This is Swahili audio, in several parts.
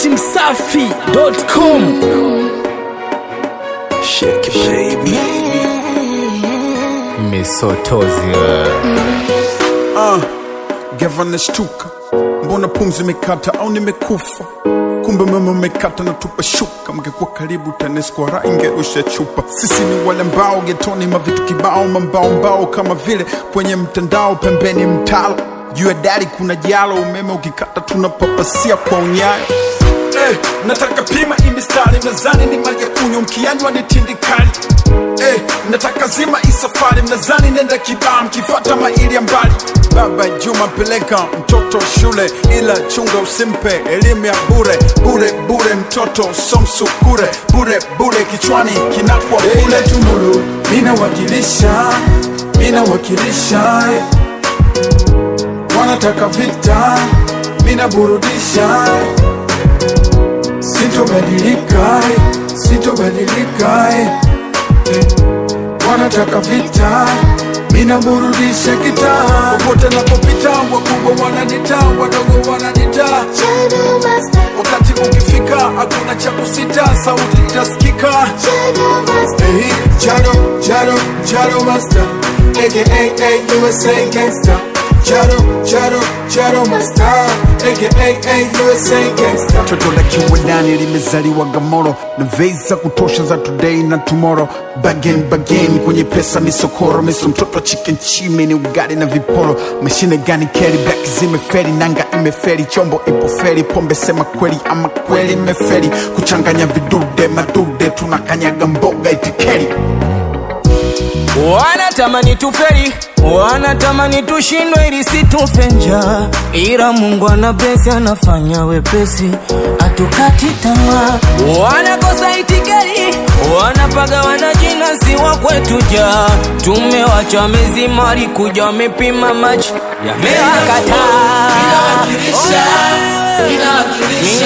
dachimsafi.com Shake it, baby. misotozi Uh, gava nashtuka, mbona pumzi imekata au nimekufa? Kumbe mama umekata na tupa shuka, mngekuwa karibu TANESCO ra ingerusha chupa. Sisi ni wale mbao getoni, mavitu kibao, mambao mbao kama vile kwenye mtandao, pembeni mtalo juu ya dari kuna jalo, umeme ukikata tunapapasia kwa unyayo. Eh, nataka pima hii mistari mnazani ni maji ya kunywa mkianywa ni tindikali eh, nataka zima hii safari mnazani nenda kibaa mkifata maili ya mbali baba juma peleka mtoto shule ila chunga usimpe elimu ya bure bure bure mtoto somsukure bure bure kichwani kinakwa bule tumuru minawakilisha minawakilisha eh. wanataka vita minaburudisha eh. Sitobadilika, eh, sitobadilika eh. Eh, wanataka vita, mina burudisha kitaa. Popote napopita, wakubwa wananita, wadogo wananita. Wakati ukifika, hakuna cha kusita, sauti itasikika. Eh, Jado, Jado, Jado Master, aka USA Gangster. Jado, Jado, Jado Master, aka USA Gangster. Toto la kiwandani limezaliwa Gamoro na vei za kutosha za today na tomorrow. Bagen bagen kwenye pesa misokoro, miso mtoto wa chicken chime ni ugali na viporo. Mashine gani keri black zimeferi, nanga imeferi, chombo ipo feri, pombe sema kweli ama kweli imeferi, kuchanganya vidude madude, tunakanyaga mboga itikeri. wanatamani tuferi wanatamani tushindwe ili situfe njaa ila mungu ana blesi anafanya wepesi atukati tamaa wanakosa itikeri wanapaga wanajina si wa kwetu ja tumewacha mezima walikuja wamepima maji yamewakataa Inawakilisha, inawakilisha.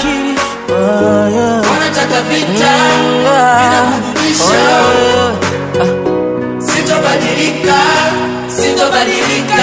Wanataka vita, inaburudisha. Sitobadilika, sitobadilika.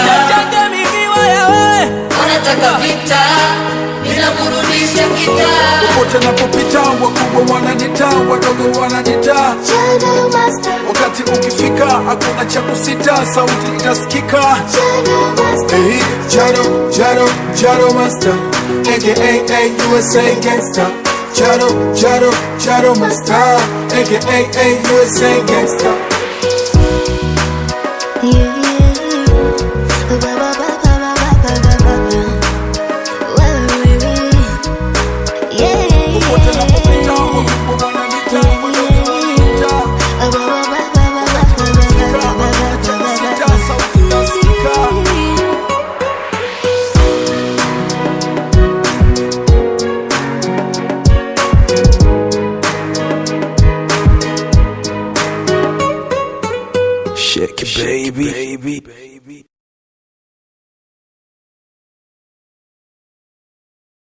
Wanataka vita, inaburudisha kitaa. Popote napopita, wakubwa wananita, wadogo wananita. Wakati ukifika, hakuna cha kusita, sauti itasikika. Hey, Jado, Jado, Jado Master, aka USA Gangster. Jado, Jado, Jado Master, aka USA Gangster. Popote napopita, wakubwa wananita, wadogo wananita. Ukifika, hakuna cha kusita, sauti itasikika. Shake it, baby.